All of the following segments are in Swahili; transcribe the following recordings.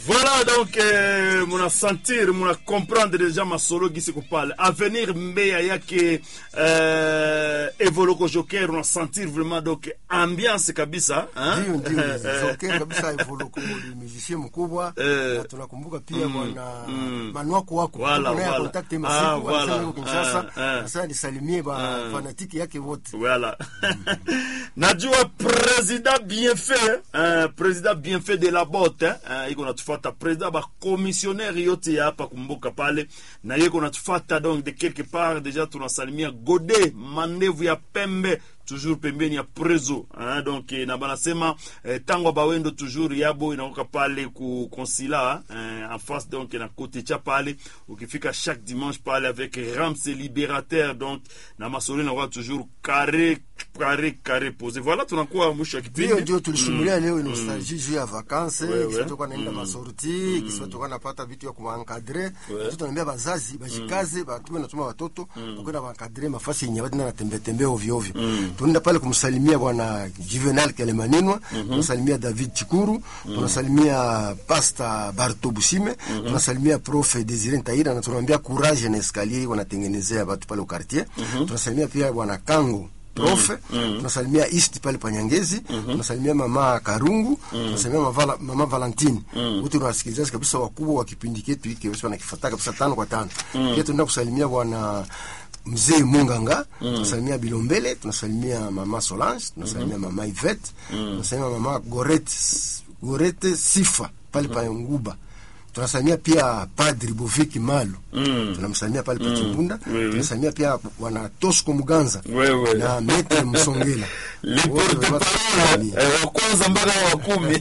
Voilà donc eh, muna sentir muna comprendre deja masolo gisi kupale avenir mbeya yake eh, evoloko joker una sentir vraiment donc ambiance kabisa hein? Ndio, ndio Joker kabisa Evoloko ni musicien mkubwa Eh. na tunakumbuka pia bwana Manuako wako Voilà, Tuko naye voilà. contact Ah, masiku voilà. alisema yuko Kinshasa Ah, ah. sasa nisalimie ba fanatiki yake wote Voilà. najua président bien fait hein, président bien fait de la botte hein, iko natufata président bakomissionnaire yote ya hapa kumbuka pale na ye iko natufata donc de quelque part déjà tunasalimia gode mandevu ya pembe toujours pembeni ya prezo hein, donc eh, na banasema eh, tango bawendo toujours yabo inaoka pale ku konsila eh, en face donc na kote cha pale ukifika chaque dimanche pale avec Rams libérateur donc na masolo inakuwa toujours carré carré carré posé voilà tunakuwa mwisho wa hiyo kipindi ndio tulisimulia leo nostalgie juu ya vacances Ouais, ouais. kisa toka naenda masorti kisa toka napata vitu ya kuwankadre kisa tunaambia bazazi bajikaze batume natuma watoto bakwenda bankadre mafasi yenye watu natembea tembea ovyo ovyo tunaenda pale kumsalimia bwana Juvenal Kelemaninwa tunasalimia David Chikuru tunasalimia Pasta Barto Busime tunasalimia Prof Desire Ntaira na tunamwambia courage na escalier wanatengenezea watu pale quartier tunasalimia pia bwana Kango profe tunasalimia east pale panyangezi tunasalimia mama karungu tunasalimia mama, mama valentine wote unawasikilizaji kabisa wakubwa wa kipindi ketu hiki basi wanakifata kabisa tano kwa tano pia tunaenda kusalimia bwana mzee munganga tunasalimia bilombele tunasalimia mama solange tunasalimia mama ivete tunasalimia mama gorete gorete sifa pale pa nguba tunasalimia pia padri boviki malu tunamsalimia pale pa chimbunda oui. tunasalimia pia bwana tosco muganza Ouais, ouais. na metre msongela Wote Liporte wanasalimia. parole, eh, wa kwanza mpaka wa kumi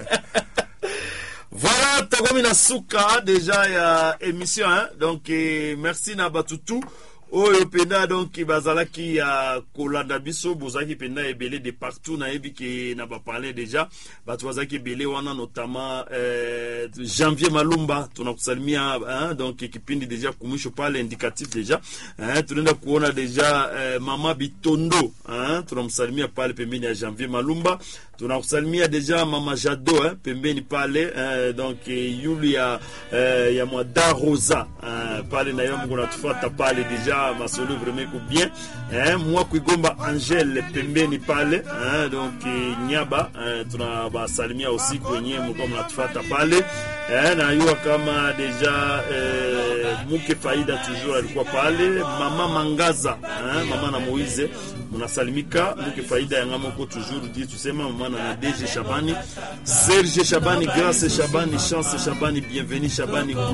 voilà takomi na suka deja ya émission hein? donc eh, merci na batutu oyo mpenza donc bazalaki ya kolanda biso bozalaki mpenza ebele de partout nayebi ke na baparle deja bato bazalaki ebele wana notamment eh, janvier malumba tunakusalimia hein? donc kipindi deja kumwisho pale indicatif deja hein? tunaenda kuona deja eh, mama bitondo hein? tunamsalimia pale pembeni ya janvier malumba tunakusalimia deja mama jado hein? pembeni pale eh, donc eh, yulu ya, eh, ya mwada rosa eh, pale na yo mungu natufata pale deja masolo vraiment iko bien eh, mwa kuigomba angele pembeni pale eh, donc eh, nyaba eh, tunabasalimia usiku wenyewe mlikuwa mnatufata pale eh, najua kama deja eh, muke faida toujours alikuwa pale mama mangaza eh, mama na moize munasalimika muke faida yanga moko toujours di tusema mama na DG Shabani Serge Shabani Grace Shabani Chance Shabani Bienvenue Shabani